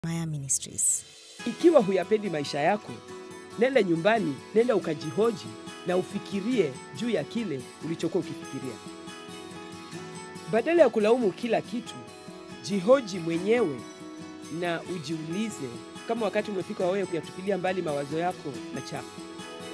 Maya Ministries. Ikiwa huyapendi maisha yako, nenda nyumbani, nenda ukajihoji na ufikirie juu ya kile ulichokuwa ukifikiria. Badala ya kulaumu kila kitu, jihoji mwenyewe na ujiulize kama wakati umefika wa wewe kuyatupilia mbali mawazo yako machafu.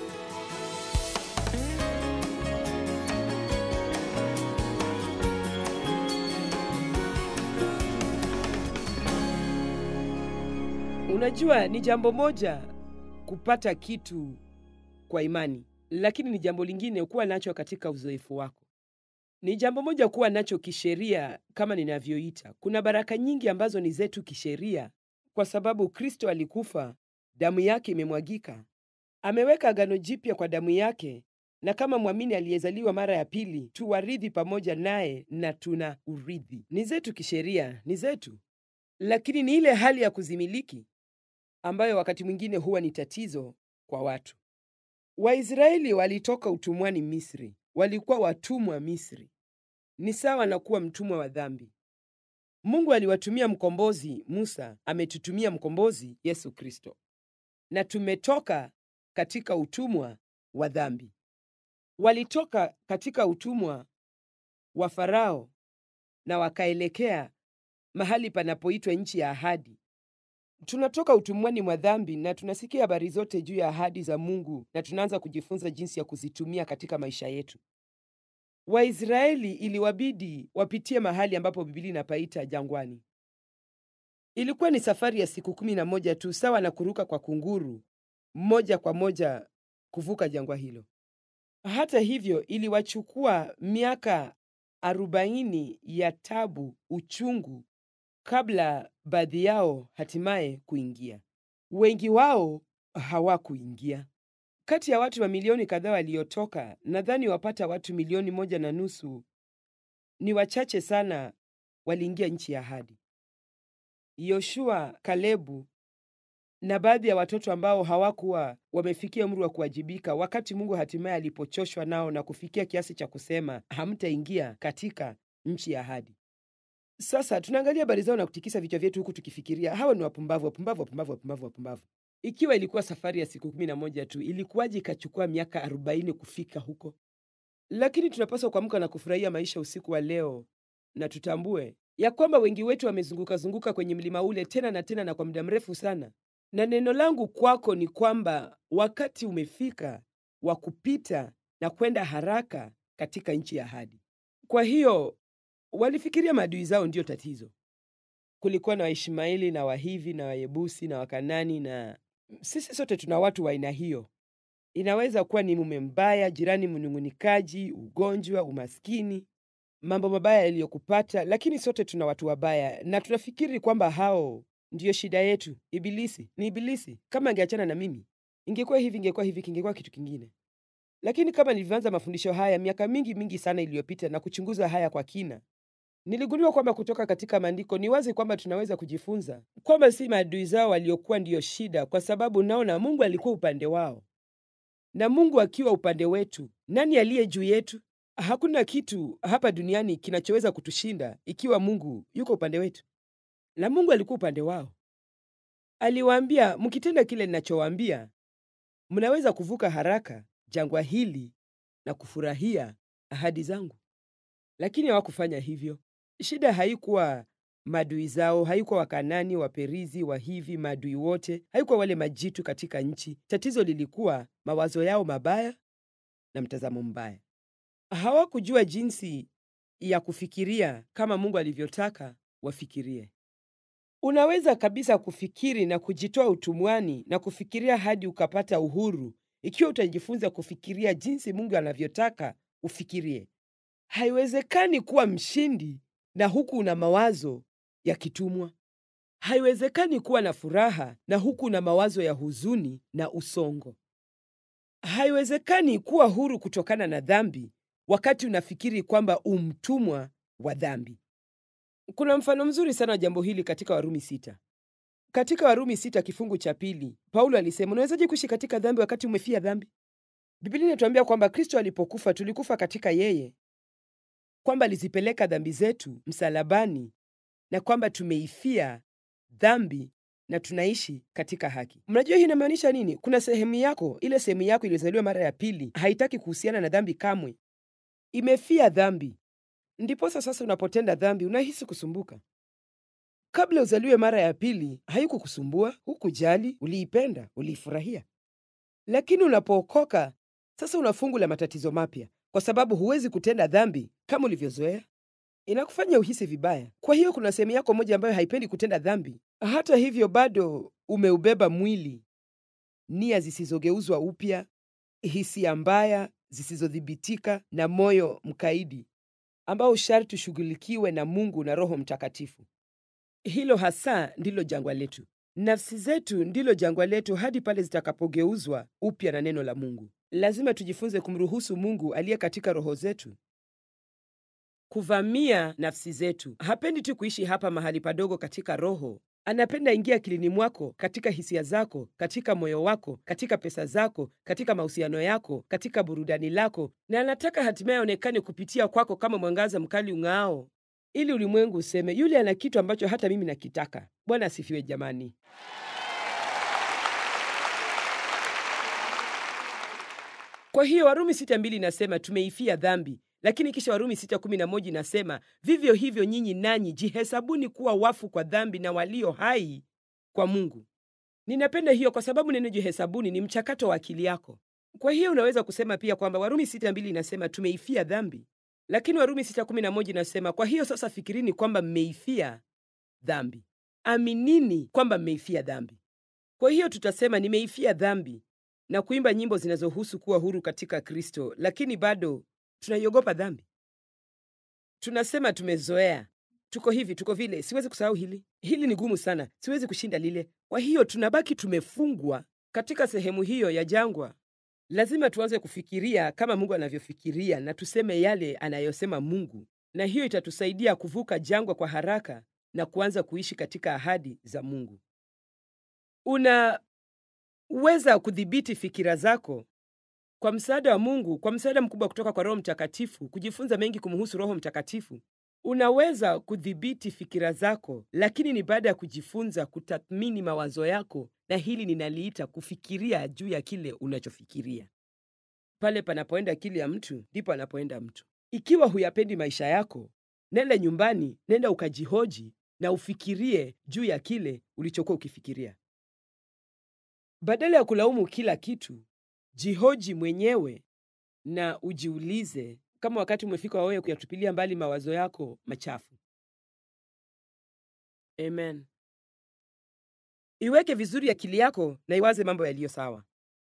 Unajua, ni jambo moja kupata kitu kwa imani, lakini ni jambo lingine kuwa nacho katika uzoefu wako. Ni jambo moja kuwa nacho kisheria, kama ninavyoita. Kuna baraka nyingi ambazo ni zetu kisheria, kwa sababu Kristo alikufa, damu yake imemwagika, ameweka agano jipya kwa damu yake, na kama mwamini aliyezaliwa mara ya pili tu warithi pamoja naye, na tuna urithi. Ni zetu kisheria, ni zetu, lakini ni ile hali ya kuzimiliki ambayo wakati mwingine huwa ni tatizo kwa watu. Waisraeli walitoka utumwani Misri, walikuwa watumwa Misri. Ni sawa na kuwa mtumwa wa dhambi. Mungu aliwatumia mkombozi Musa, ametutumia mkombozi Yesu Kristo, na tumetoka katika utumwa wa dhambi. Walitoka katika utumwa wa Farao na wakaelekea mahali panapoitwa nchi ya ahadi. Tunatoka utumwani mwa dhambi na tunasikia habari zote juu ya ahadi za Mungu na tunaanza kujifunza jinsi ya kuzitumia katika maisha yetu. Waisraeli iliwabidi wapitie mahali ambapo Biblia inapaita jangwani. Ilikuwa ni safari ya siku kumi na moja tu, sawa na kuruka kwa kunguru moja kwa moja kuvuka jangwa hilo. Hata hivyo, iliwachukua miaka arobaini ya tabu, uchungu kabla baadhi yao hatimaye kuingia. Wengi wao hawakuingia. Kati ya watu wa milioni kadhaa waliotoka, nadhani wapata watu milioni moja na nusu ni wachache sana waliingia nchi ya ahadi. Yoshua, Kalebu na baadhi ya watoto ambao hawakuwa wamefikia umri wa kuwajibika, wakati Mungu hatimaye alipochoshwa nao na kufikia kiasi cha kusema hamtaingia katika nchi ya ahadi. Sasa tunaangalia habari zao na kutikisa vichwa vyetu huku tukifikiria hawa ni wapumbavu, wapumbavu, wapumbavu, wapumbavu, wapumbavu. Ikiwa ilikuwa safari ya siku kumi na moja tu, ilikuwaje ikachukua miaka arobaini kufika huko? Lakini tunapaswa kuamka na kufurahia maisha usiku wa leo, na tutambue ya kwamba wengi wetu wamezunguka zunguka kwenye mlima ule tena na tena na kwa muda mrefu sana, na neno langu kwako ni kwamba wakati umefika wa kupita na kwenda haraka katika nchi ya ahadi. Kwa hiyo walifikiria maadui zao ndiyo tatizo. Kulikuwa na Waishmaeli na Wahivi na Wayebusi na Wakanani, na sisi sote tuna watu wa aina hiyo. Inaweza kuwa ni mume mbaya, jirani mnung'unikaji, ugonjwa, umaskini, mambo mabaya yaliyokupata, lakini sote tuna watu wabaya na tunafikiri kwamba hao ndiyo shida yetu. Ibilisi ni Ibilisi. Kama angeachana na mimi, ingekuwa hivi, ingekuwa hivi, kingekuwa kitu kingine. Lakini kama nilivyoanza mafundisho haya miaka mingi mingi sana iliyopita na kuchunguza haya kwa kina, niligundua kwamba kutoka katika maandiko ni wazi kwamba tunaweza kujifunza kwamba si maadui zao waliokuwa ndiyo shida, kwa sababu naona Mungu alikuwa upande wao, na Mungu akiwa upande wetu, nani aliye juu yetu? Hakuna kitu hapa duniani kinachoweza kutushinda ikiwa Mungu yuko upande wetu, na Mungu alikuwa upande wao. Aliwaambia, mkitenda kile ninachowaambia, mnaweza kuvuka haraka jangwa hili na kufurahia ahadi zangu. Lakini hawakufanya hivyo. Shida haikuwa maadui zao, haikuwa Wakanani, Waperizi, Wahivi, maadui wote, haikuwa wale majitu katika nchi. Tatizo lilikuwa mawazo yao mabaya na mtazamo mbaya. Hawakujua jinsi ya kufikiria kama Mungu alivyotaka wafikirie. Unaweza kabisa kufikiri na kujitoa utumwani na kufikiria hadi ukapata uhuru ikiwa utajifunza kufikiria jinsi Mungu anavyotaka ufikirie. Haiwezekani kuwa mshindi na huku una mawazo ya kitumwa. Haiwezekani kuwa na furaha na huku una mawazo ya huzuni na usongo. Haiwezekani kuwa huru kutokana na dhambi wakati unafikiri kwamba umtumwa wa dhambi. Kuna mfano mzuri sana wa jambo hili katika Warumi sita. Katika Warumi sita kifungu cha pili, Paulo alisema, unawezaje kuishi katika dhambi wakati umefia dhambi? Biblia inatuambia kwamba Kristo alipokufa tulikufa katika yeye, kwamba alizipeleka dhambi zetu msalabani, na kwamba tumeifia dhambi na tunaishi katika haki. Mnajua hii inamaanisha nini? Kuna sehemu yako, ile sehemu yako iliyozaliwa mara ya pili, haitaki kuhusiana na dhambi kamwe, imefia dhambi. Ndiposa sasa unapotenda dhambi unahisi kusumbuka. Kabla uzaliwe mara ya pili, haikukusumbua, hukujali, uliipenda, uliifurahia. Lakini unapookoka sasa, una fungu la matatizo mapya, kwa sababu huwezi kutenda dhambi kama ulivyozoea. Inakufanya uhisi vibaya. Kwa hiyo kuna sehemu yako moja ambayo haipendi kutenda dhambi. Hata hivyo, bado umeubeba mwili, nia zisizogeuzwa upya, hisia mbaya zisizodhibitika, na moyo mkaidi ambao sharti ushughulikiwe na Mungu na Roho Mtakatifu. Hilo hasa ndilo jangwa letu. Nafsi zetu ndilo jangwa letu hadi pale zitakapogeuzwa upya na neno la Mungu. Lazima tujifunze kumruhusu Mungu aliye katika roho zetu kuvamia nafsi zetu. Hapendi tu kuishi hapa mahali padogo katika roho, anapenda ingia akilini mwako, katika hisia zako, katika moyo wako, katika pesa zako, katika mahusiano yako, katika burudani lako, na anataka hatimaye aonekane kupitia kwako kama mwangaza mkali ung'ao, ili ulimwengu useme yule ana kitu ambacho hata mimi nakitaka. Bwana asifiwe jamani. Kwa hiyo Warumi sita mbili inasema tumeifia dhambi, lakini kisha Warumi sita kumi na moja inasema vivyo hivyo nyinyi nanyi jihesabuni kuwa wafu kwa dhambi na walio hai kwa Mungu. Ninapenda hiyo kwa sababu neno jihesabuni ni mchakato wa akili yako. Kwa hiyo unaweza kusema pia kwamba Warumi sita mbili inasema tumeifia dhambi, lakini Warumi sita kumi na moja inasema kwa hiyo sasa fikirini kwamba mmeifia dhambi, aminini kwamba mmeifia dhambi. Kwa hiyo tutasema nimeifia dhambi na kuimba nyimbo zinazohusu kuwa huru katika Kristo, lakini bado tunaiogopa dhambi. Tunasema tumezoea, tuko hivi, tuko vile, siwezi kusahau hili, hili ni gumu sana, siwezi kushinda lile. Kwa hiyo tunabaki tumefungwa katika sehemu hiyo ya jangwa. Lazima tuanze kufikiria kama Mungu anavyofikiria na tuseme yale anayosema Mungu, na hiyo itatusaidia kuvuka jangwa kwa haraka na kuanza kuishi katika ahadi za Mungu. Unaweza kudhibiti fikira zako kwa msaada wa Mungu, kwa msaada mkubwa kutoka kwa Roho Mtakatifu, kujifunza mengi kumhusu Roho Mtakatifu. Unaweza kudhibiti fikira zako, lakini ni baada ya kujifunza kutathmini mawazo yako, na hili ninaliita kufikiria juu ya kile unachofikiria. Pale panapoenda akili ya mtu, ndipo anapoenda mtu. Ikiwa huyapendi maisha yako, nenda nyumbani, nenda ukajihoji na ufikirie juu ya kile ulichokuwa ukifikiria. Badala ya kulaumu kila kitu, jihoji mwenyewe na ujiulize kama wakati umefika wewe kuyatupilia mbali mawazo yako machafu. Amen. Iweke vizuri akili yako na iwaze mambo yaliyo sawa.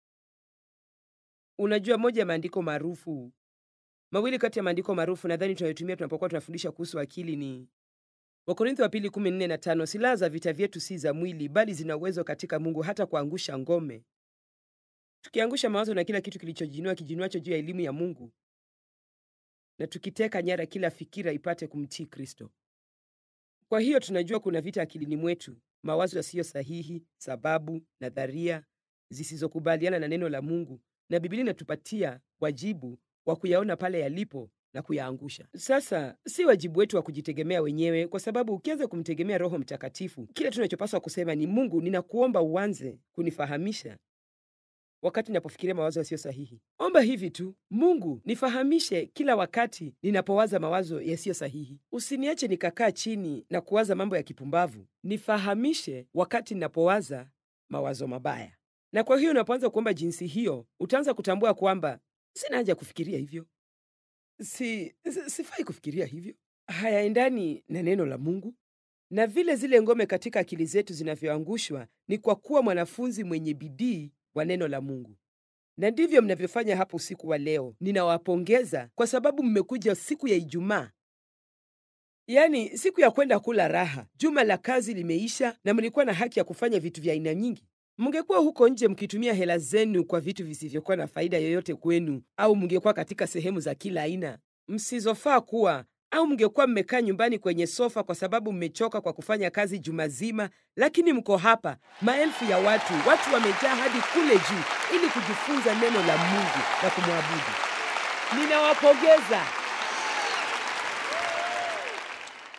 Unajua, moja ya maandiko maarufu, mawili kati ya maandiko maarufu nadhani tunayotumia tunapokuwa tunafundisha kuhusu akili ni Wakorintho wa pili kumi nne na tano silaha za vita vyetu si za mwili, bali zina uwezo katika Mungu hata kuangusha ngome, tukiangusha mawazo na kila kitu kilichojinua kijinuacho juu ya elimu ya Mungu, na tukiteka nyara kila fikira ipate kumtii Kristo. Kwa hiyo tunajua kuna vita akilini mwetu, mawazo yasiyo sahihi, sababu, nadharia zisizokubaliana na neno la Mungu, na Biblia inatupatia wajibu wa kuyaona pale yalipo na kuyaangusha. Sasa si wajibu wetu wa kujitegemea wenyewe, kwa sababu ukianza kumtegemea Roho Mtakatifu, kile tunachopaswa kusema ni Mungu, ninakuomba uanze kunifahamisha wakati ninapofikiria mawazo yasiyo sahihi. Omba hivi tu, Mungu nifahamishe kila wakati ninapowaza mawazo yasiyo sahihi. Usiniache nikakaa chini na kuwaza mambo ya kipumbavu. Nifahamishe wakati ninapowaza mawazo mabaya. Na kwa hiyo unapoanza kuomba jinsi hiyo, utaanza kutambua kwamba sina haja ya kufikiria hivyo si, si, sifai kufikiria hivyo, hayaendani na neno la Mungu. Na vile zile ngome katika akili zetu zinavyoangushwa ni kwa kuwa mwanafunzi mwenye bidii wa neno la Mungu, na ndivyo mnavyofanya hapo usiku wa leo. Ninawapongeza kwa sababu mmekuja siku ya Ijumaa, yaani siku ya kwenda kula raha. Juma la kazi limeisha na mlikuwa na haki ya kufanya vitu vya aina nyingi. Mngekuwa huko nje mkitumia hela zenu kwa vitu visivyokuwa na faida yoyote kwenu, au mngekuwa katika sehemu za kila aina msizofaa kuwa, au mngekuwa mmekaa nyumbani kwenye sofa kwa sababu mmechoka kwa kufanya kazi juma zima, lakini mko hapa, maelfu ya watu, watu wamejaa hadi kule juu ili kujifunza neno la Mungu na kumwabudu. Ninawapongeza.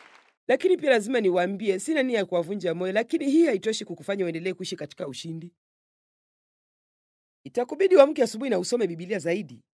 Lakini pia lazima niwaambie, sina nia ya kuwavunja moyo, lakini hii haitoshi kukufanya uendelee kuishi katika ushindi. Itakubidi uamke asubuhi na usome Biblia zaidi,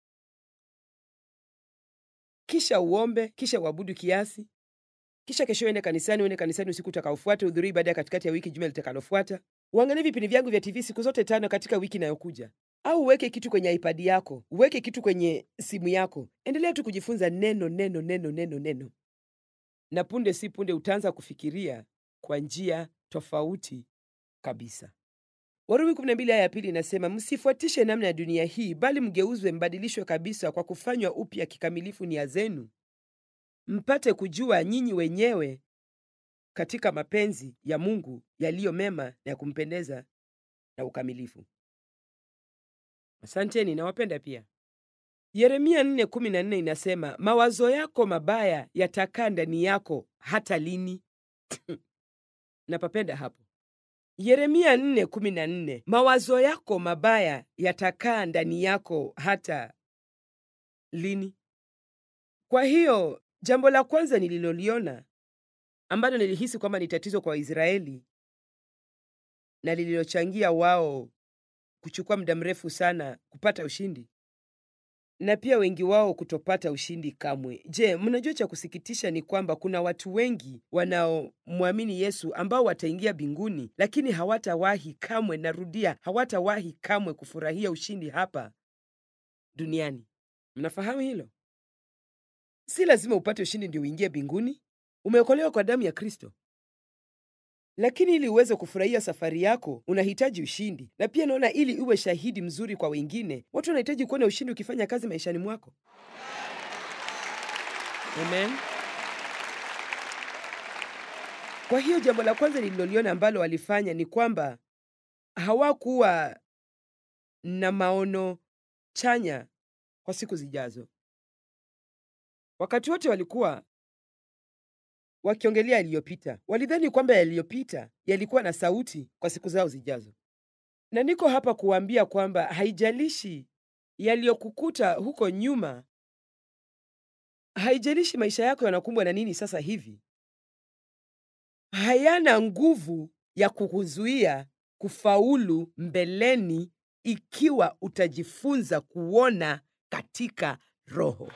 kisha uombe, kisha uabudu kiasi, kisha kesho uende kanisani, uende kanisani usiku utakaofuata, uhudhurie ibada ya katikati ya wiki juma litakalofuata. Uangalie vipindi vyangu vya TV siku zote tano katika wiki inayokuja, au uweke kitu kwenye iPad yako, uweke kitu kwenye simu yako. Endelea tu kujifunza neno, neno, neno, neno, neno, na punde si punde utaanza kufikiria kwa njia tofauti kabisa. Warumi 12 aya ya pili inasema, msifuatishe namna ya dunia hii, bali mgeuzwe, mbadilishwe kabisa kwa kufanywa upya kikamilifu nia zenu, mpate kujua nyinyi wenyewe katika mapenzi ya Mungu yaliyo mema na ya kumpendeza na ukamilifu. Asanteni, nawapenda pia. Yeremia 4:14 inasema, mawazo yako mabaya yatakaa ndani yako hata lini? Napapenda hapo. Yeremia 4:14, mawazo yako mabaya yatakaa ndani yako hata lini? Kwa hiyo jambo la kwanza nililoliona ambalo nilihisi kwamba ni tatizo kwa Waisraeli na lililochangia wao kuchukua muda mrefu sana kupata ushindi na pia wengi wao kutopata ushindi kamwe. Je, mnajua cha kusikitisha ni kwamba kuna watu wengi wanaomwamini Yesu ambao wataingia mbinguni, lakini hawatawahi kamwe, narudia, hawatawahi kamwe kufurahia ushindi hapa duniani. Mnafahamu hilo? Si lazima upate ushindi ndio uingie mbinguni. Umeokolewa kwa damu ya Kristo. Lakini ili uweze kufurahia safari yako unahitaji ushindi, na pia naona ili uwe shahidi mzuri kwa wengine, watu wanahitaji kuona ushindi ukifanya kazi maishani mwako. Amen. Kwa hiyo jambo la kwanza nililoliona ambalo walifanya ni kwamba hawakuwa na maono chanya kwa siku zijazo. Wakati wote walikuwa wakiongelea yaliyopita. Walidhani kwamba yaliyopita yalikuwa na sauti kwa siku zao zijazo. Na niko hapa kuwaambia kwamba haijalishi yaliyokukuta huko nyuma, haijalishi maisha yako yanakumbwa na nini sasa hivi, hayana nguvu ya kukuzuia kufaulu mbeleni ikiwa utajifunza kuona katika Roho.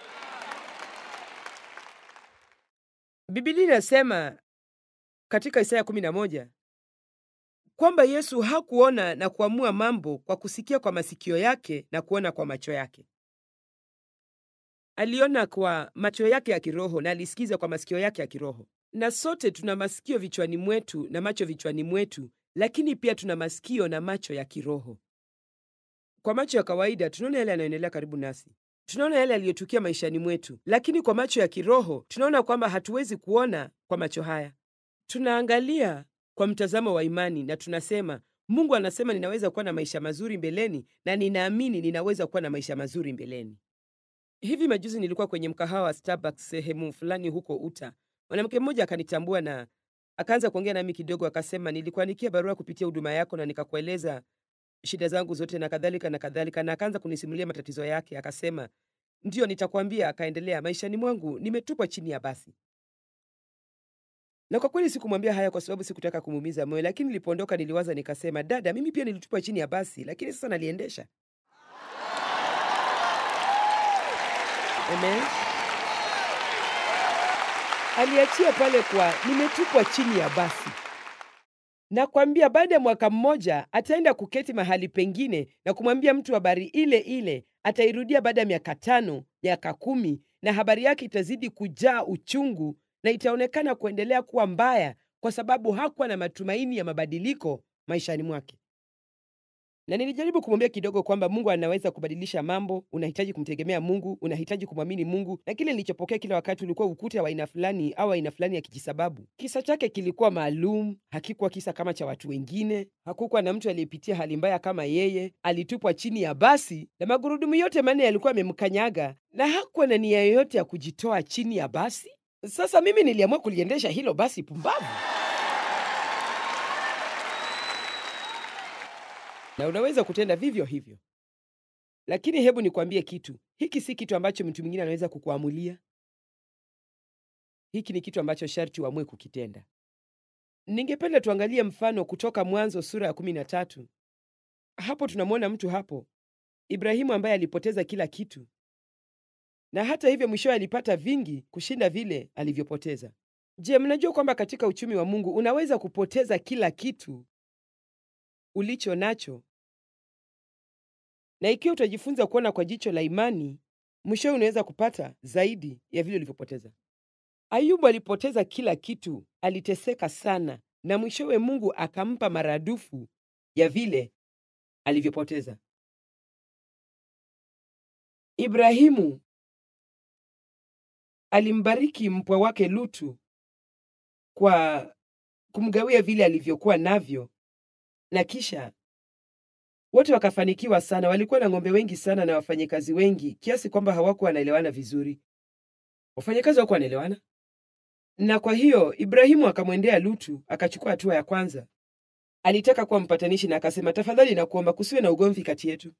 Biblia inasema katika Isaya 11 kwamba Yesu hakuona na kuamua mambo kwa kusikia kwa masikio yake na kuona kwa macho yake. Aliona kwa macho yake ya kiroho na alisikiza kwa masikio yake ya kiroho. Na sote tuna masikio vichwani mwetu na macho vichwani mwetu, lakini pia tuna masikio na macho ya kiroho. Kwa macho ya kawaida tunaona yale yanayoendelea karibu nasi tunaona yale yaliyotukia maishani mwetu, lakini kwa macho ya kiroho tunaona kwamba hatuwezi kuona kwa macho haya. Tunaangalia kwa mtazamo wa imani na tunasema, Mungu anasema ninaweza kuwa na maisha mazuri mbeleni, na ninaamini ninaweza kuwa na maisha mazuri mbeleni. Hivi majuzi nilikuwa kwenye mkahawa wa Starbucks sehemu fulani huko Utah. Mwanamke mmoja akanitambua na akaanza kuongea nami kidogo, akasema, nilikuandikia barua kupitia huduma yako na nikakueleza shida zangu zote na kadhalika na kadhalika, na akaanza kunisimulia matatizo yake. Akasema, ndiyo, nitakwambia. Akaendelea, maishani mwangu nimetupwa chini ya basi. Na kwa kweli sikumwambia haya kwa sababu sikutaka kumuumiza moyo, lakini nilipoondoka niliwaza nikasema, dada, mimi pia nilitupwa chini ya basi, lakini sasa naliendesha. Amen. Aliachia pale kwa nimetupwa chini ya basi. Nakwambia baada ya mwaka mmoja ataenda kuketi mahali pengine na kumwambia mtu habari ile ile. Atairudia baada ya miaka tano, miaka kumi, na habari yake itazidi kujaa uchungu na itaonekana kuendelea kuwa mbaya, kwa sababu hakuwa na matumaini ya mabadiliko maishani mwake. Na nilijaribu kumwambia kidogo kwamba Mungu anaweza kubadilisha mambo. Unahitaji kumtegemea Mungu, unahitaji kumwamini Mungu. Na kile nilichopokea kila wakati ulikuwa ukuta wa aina fulani au aina fulani ya kijisababu. Kisa chake kilikuwa maalum, hakikuwa kisa kama cha watu wengine. Hakukuwa na mtu aliyepitia hali mbaya kama yeye. Alitupwa chini ya basi na magurudumu yote manne yalikuwa yamemkanyaga, na hakuwa na nia yoyote ya kujitoa chini ya basi. Sasa mimi niliamua kuliendesha hilo basi pumbavu. na unaweza kutenda vivyo hivyo. Lakini hebu nikwambie kitu, hiki si kitu ambacho mtu mwingine anaweza kukuamulia. hiki ni kitu ambacho sharti uamue kukitenda. Ningependa tuangalie mfano kutoka Mwanzo sura ya kumi na tatu. Hapo tunamwona mtu hapo Ibrahimu ambaye alipoteza kila kitu, na hata hivyo mwishowe alipata vingi kushinda vile alivyopoteza. Je, mnajua kwamba katika uchumi wa Mungu unaweza kupoteza kila kitu ulicho nacho, na ikiwa utajifunza kuona kwa jicho la imani, mwishowe unaweza kupata zaidi ya vile ulivyopoteza. Ayubu alipoteza kila kitu, aliteseka sana, na mwishowe Mungu akampa maradufu ya vile alivyopoteza. Ibrahimu alimbariki mpwa wake Lutu kwa kumgawia vile alivyokuwa navyo, na kisha wote wakafanikiwa sana. Walikuwa na ng'ombe wengi sana na wafanyakazi wengi kiasi kwamba hawakuwa wanaelewana vizuri. Wafanyakazi hawakuwa wanaelewana, na kwa hiyo Ibrahimu akamwendea Lutu, akachukua hatua ya kwanza. Alitaka kuwa mpatanishi na akasema, tafadhali nakuomba kusiwe na ugomvi kati yetu.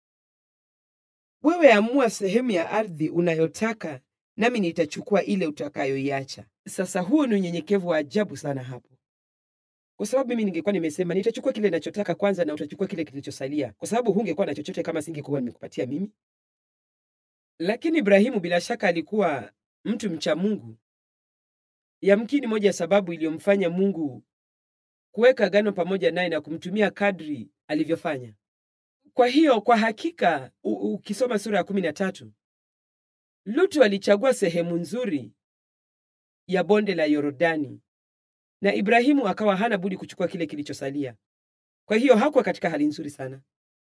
Wewe amua sehemu ya ardhi unayotaka, nami nitachukua ile utakayoiacha. Sasa huo ni unyenyekevu wa ajabu sana hapo, kwa sababu mimi ningekuwa nimesema nitachukua kile ninachotaka kwanza na utachukua kile kilichosalia, kwa sababu hungekuwa na chochote kama singekuwa nimekupatia mimi. Lakini Ibrahimu bila shaka alikuwa mtu mcha Mungu. Yamkini moja ya sababu iliyomfanya Mungu kuweka agano pamoja naye na kumtumia kadri alivyofanya. Kwa hiyo kwa hakika u- ukisoma sura ya kumi na tatu Lutu alichagua sehemu nzuri ya bonde la Yordani na Ibrahimu akawa hana budi kuchukua kile kilichosalia. Kwa hiyo hakuwa katika hali nzuri sana,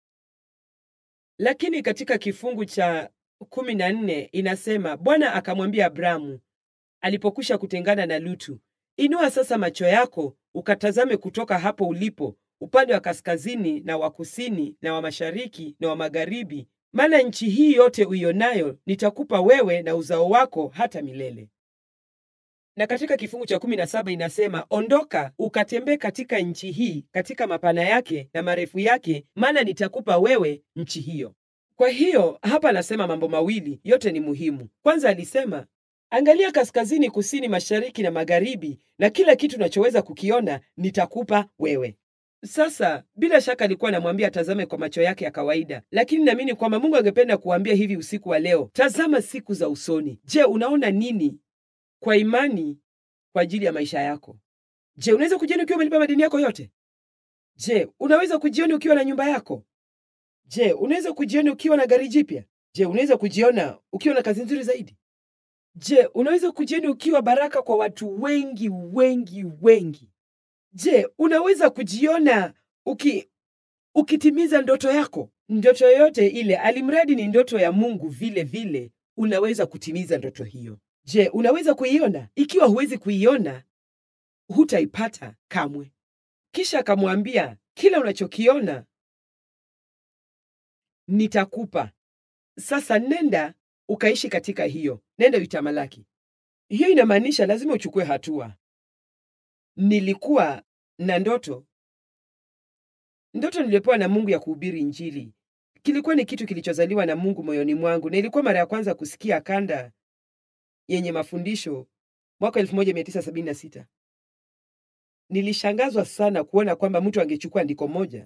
lakini katika kifungu cha kumi na nne inasema Bwana akamwambia Abramu alipokwisha kutengana na Lutu, inua sasa macho yako ukatazame kutoka hapo ulipo upande wa kaskazini na wa kusini na wa mashariki na wa magharibi, maana nchi hii yote uionayo nitakupa wewe na uzao wako hata milele. Na katika kifungu cha kumi na saba inasema ondoka ukatembee katika nchi hii, katika mapana yake na marefu yake, maana nitakupa wewe nchi hiyo. Kwa hiyo hapa anasema mambo mawili, yote ni muhimu. Kwanza alisema angalia kaskazini, kusini, mashariki na magharibi, na kila kitu unachoweza kukiona nitakupa wewe. Sasa bila shaka alikuwa anamwambia atazame kwa macho yake ya kawaida, lakini naamini kwamba Mungu angependa kuambia hivi usiku wa leo, tazama siku za usoni. Je, unaona nini kwa imani kwa ajili ya maisha yako? Je, unaweza kujiona ukiwa umelipa madeni yako yote? Je, unaweza kujiona ukiwa na nyumba yako? Je, unaweza kujiona ukiwa na gari jipya? Je, unaweza kujiona ukiwa na kazi nzuri zaidi? Je, unaweza kujiona ukiwa baraka kwa watu wengi wengi wengi? Je, unaweza kujiona uki ukitimiza ndoto yako? Ndoto yoyote ile, alimradi ni ndoto ya Mungu, vile vile unaweza kutimiza ndoto hiyo. Je, unaweza kuiona? Ikiwa huwezi kuiona, hutaipata kamwe. Kisha akamwambia, kila unachokiona nitakupa. Sasa nenda ukaishi katika hiyo, nenda uitamalaki. Hiyo inamaanisha lazima uchukue hatua. Nilikuwa na ndoto, ndoto niliyopewa na Mungu ya kuhubiri Injili. Kilikuwa ni kitu kilichozaliwa na Mungu moyoni mwangu, na ilikuwa mara ya kwanza kusikia kanda yenye mafundisho mwaka 1976. Nilishangazwa sana kuona kwamba mtu angechukua andiko moja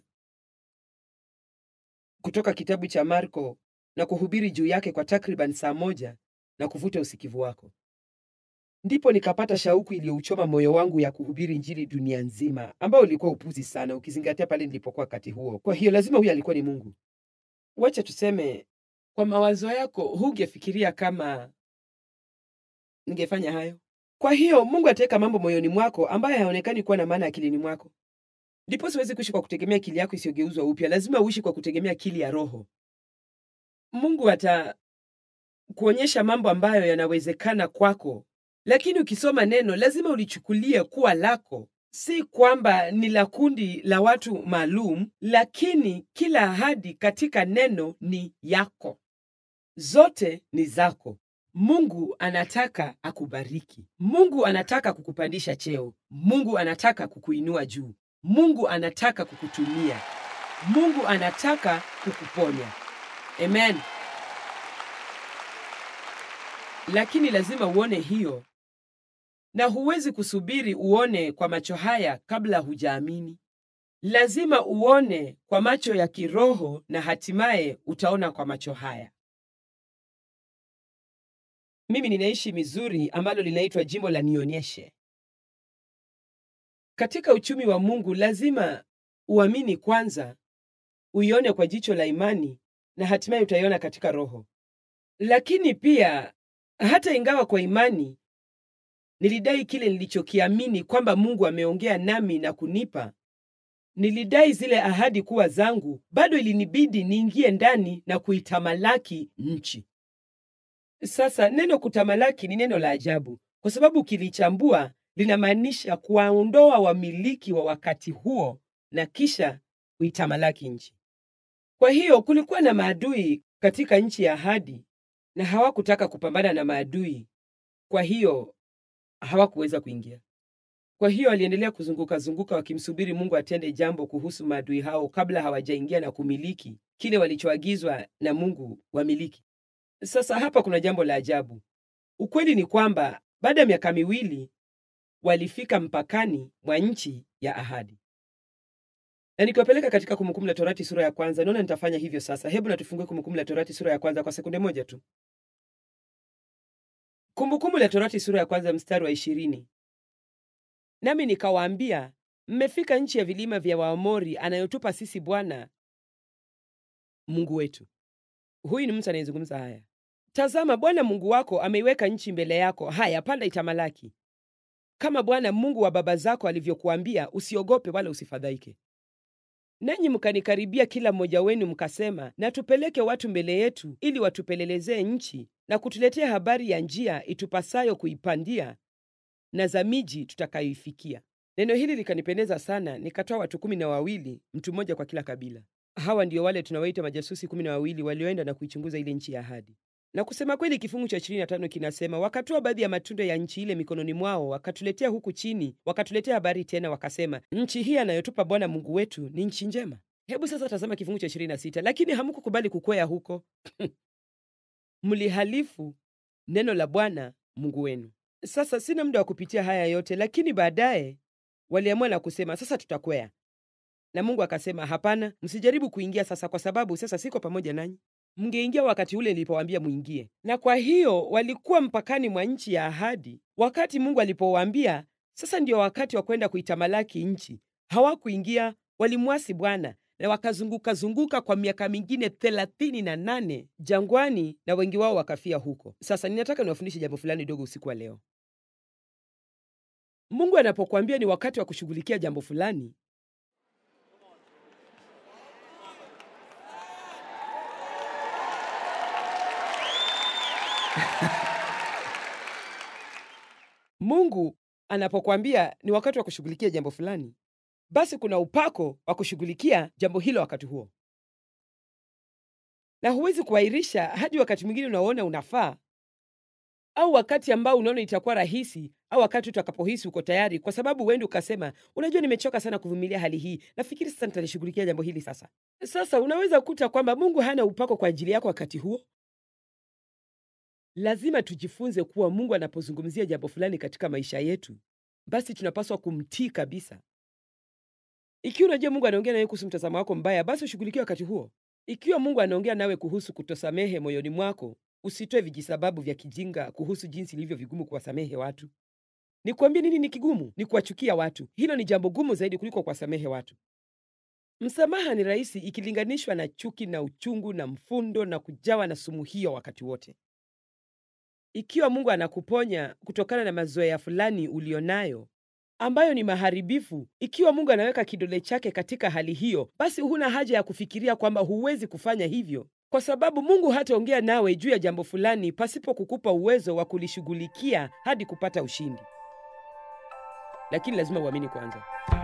kutoka kitabu cha Marko na kuhubiri juu yake kwa takriban saa moja na kuvuta usikivu wako. Ndipo nikapata shauku iliyouchoma moyo wangu ya kuhubiri Injili dunia nzima, ambao ulikuwa upuzi sana ukizingatia pale nilipokuwa wakati huo. Kwa hiyo lazima huyu alikuwa ni Mungu. Wacha tuseme, kwa mawazo yako hungefikiria kama ningefanya hayo. Kwa hiyo Mungu ataweka mambo moyoni mwako ambayo hayaonekani kuwa na maana akilini mwako. Ndipo siwezi kuishi kwa kutegemea akili yako isiyogeuzwa upya, lazima uishi kwa kutegemea akili ya Roho. Mungu ata kuonyesha mambo ambayo yanawezekana kwako, lakini ukisoma neno lazima ulichukulie kuwa lako, si kwamba ni la kundi la watu maalum, lakini kila ahadi katika neno ni yako, zote ni zako. Mungu anataka akubariki. Mungu anataka kukupandisha cheo. Mungu anataka kukuinua juu. Mungu anataka kukutumia. Mungu anataka kukuponya. Amen. Lakini lazima uone hiyo na huwezi kusubiri uone kwa macho haya kabla hujaamini. Lazima uone kwa macho ya kiroho na hatimaye utaona kwa macho haya. Mimi ninaishi Mizuri ambalo linaitwa jimbo la Nionyeshe. Katika uchumi wa Mungu lazima uamini kwanza, uione kwa jicho la imani na hatimaye utaiona katika roho. Lakini pia hata ingawa kwa imani nilidai kile nilichokiamini kwamba Mungu ameongea nami na kunipa, nilidai zile ahadi kuwa zangu, bado ilinibidi niingie ndani na kuitamalaki nchi. Sasa neno kutamalaki ni neno la ajabu, kwa sababu ukilichambua linamaanisha kuwaondoa wamiliki wa wakati huo na kisha kuitamalaki nchi. Kwa hiyo kulikuwa na maadui katika nchi ya ahadi, na hawakutaka kupambana na maadui, kwa hiyo hawakuweza kuingia. Kwa hiyo waliendelea kuzunguka zunguka wakimsubiri Mungu atende jambo kuhusu maadui hao kabla hawajaingia na kumiliki kile walichoagizwa na Mungu wamiliki. Sasa hapa kuna jambo la ajabu. Ukweli ni kwamba baada ya miaka miwili walifika mpakani mwa nchi ya ahadi. Na nikiwapeleka katika Kumbukumbu la Torati sura ya kwanza, naona nitafanya hivyo sasa. Hebu na tufungue Kumbukumbu la Torati sura ya kwanza kwa sekunde moja tu. Kumbukumbu la Torati sura ya kwanza mstari wa ishirini. Nami nikawaambia, mmefika nchi ya vilima vya Waamori anayotupa sisi Bwana Mungu wetu. Huyu ni mtu anayezungumza haya. Tazama, Bwana Mungu wako ameiweka nchi mbele yako. Haya, panda itamalaki, kama Bwana Mungu wa baba zako alivyokuambia. Usiogope wala usifadhaike. Nanyi mkanikaribia kila mmoja wenu mkasema, na tupeleke watu mbele yetu, ili watupelelezee nchi na kutuletea habari ya njia itupasayo kuipandia na za miji tutakayoifikia. Neno hili likanipendeza sana, nikatoa watu kumi na wawili, mtu mmoja kwa kila kabila. Hawa ndio wale tunawaita majasusi kumi na wawili walioenda na kuichunguza ile nchi ya ahadi. Na kusema kweli, kifungu cha ishirini na tano kinasema wakatoa baadhi ya matunda ya nchi ile mikononi mwao, wakatuletea huku chini, wakatuletea habari tena, wakasema, nchi hii anayotupa Bwana Mungu wetu ni nchi njema. Hebu sasa tazama kifungu cha ishirini na sita lakini hamkukubali kukwea huko mlihalifu neno la Bwana Mungu wenu. Sasa sina muda wa kupitia haya yote, lakini baadaye waliamua na kusema sasa tutakwea. Na Mungu akasema, hapana, msijaribu kuingia sasa, kwa sababu sasa siko pamoja nanyi. Mngeingia wakati ule nilipowaambia muingie. Na kwa hiyo walikuwa mpakani mwa nchi ya ahadi wakati Mungu alipowaambia sasa ndio wakati wa kwenda kuitamalaki nchi. Hawakuingia, walimwasi Bwana na wakazunguka zunguka kwa miaka mingine thelathini na nane jangwani, na wengi wao wakafia huko. Sasa ninataka niwafundishe jambo fulani dogo usiku wa leo. Mungu anapokuambia ni wakati wa kushughulikia jambo fulani, Mungu anapokuambia ni wakati wa kushughulikia jambo fulani, basi kuna upako wa kushughulikia jambo hilo wakati huo, na huwezi kuahirisha hadi wakati mwingine unaoona unafaa, au wakati ambao unaona itakuwa rahisi, au wakati utakapohisi uko tayari, kwa sababu uende ukasema, unajua, nimechoka sana kuvumilia hali hii, nafikiri sasa nitalishughulikia jambo hili sasa. Sasa unaweza kukuta kwamba Mungu hana upako kwa ajili yako wakati huo. Lazima tujifunze kuwa Mungu anapozungumzia jambo fulani katika maisha yetu, basi tunapaswa kumtii kabisa. Ikiwa unajua Mungu anaongea nawe kuhusu mtazamo wako mbaya, basi ushughulikie wakati huo. Ikiwa Mungu anaongea nawe kuhusu kutosamehe moyoni mwako, usitoe vijisababu vya kijinga kuhusu jinsi ilivyo vigumu kuwasamehe watu. Nikwambie nini ni kigumu? Ni kuwachukia watu. Hilo ni jambo gumu zaidi kuliko kuwasamehe watu. Msamaha ni rahisi ikilinganishwa na chuki na uchungu na mfundo na kujawa na sumu hiyo wakati wote. Ikiwa Mungu anakuponya kutokana na mazoea fulani ulionayo ambayo ni maharibifu, ikiwa Mungu anaweka kidole chake katika hali hiyo, basi huna haja ya kufikiria kwamba huwezi kufanya hivyo, kwa sababu Mungu hataongea nawe juu ya jambo fulani pasipo kukupa uwezo wa kulishughulikia hadi kupata ushindi. Lakini lazima uamini kwanza.